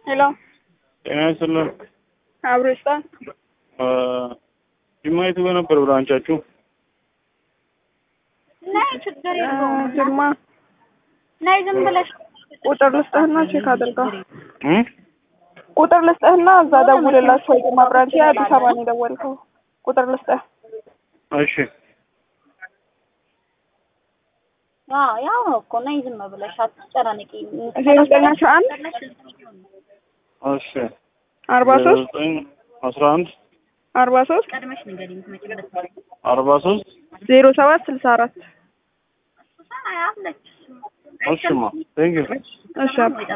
ሄሎ ጤና ይስጥልን። አብሮ ይስጣል። ጅማ የቱ ጋር ነበር ብራንቻችሁ? ናይ ችግር የለውም። ጅማ ናይ ዝም ብለሽ ቁጥር ልስጥህና ቼክ አድርገው። እም? ቁጥር ልስጥህና እዛ ደውልላቸው። የጅማ ብራንች የአዲስ አበባ ነው የደወልከው። ቁጥር ልስጥህ። እሺ አዎ ያው ነው እኮ ናይ ዝም ብለሽ አትጨናነቂ። ዜሮ ዘጠኝ አስራ አንድ እሺ አርባ ሶስት ዘጠኝ አስራ አንድ አርባ ሶስት ቀድመሽ ንገሪኝ የምትመጪበት አርባ ሶስት ዜሮ ሰባት ስልሳ አራት አለች እሺማ ቴንኪው እሺ አባ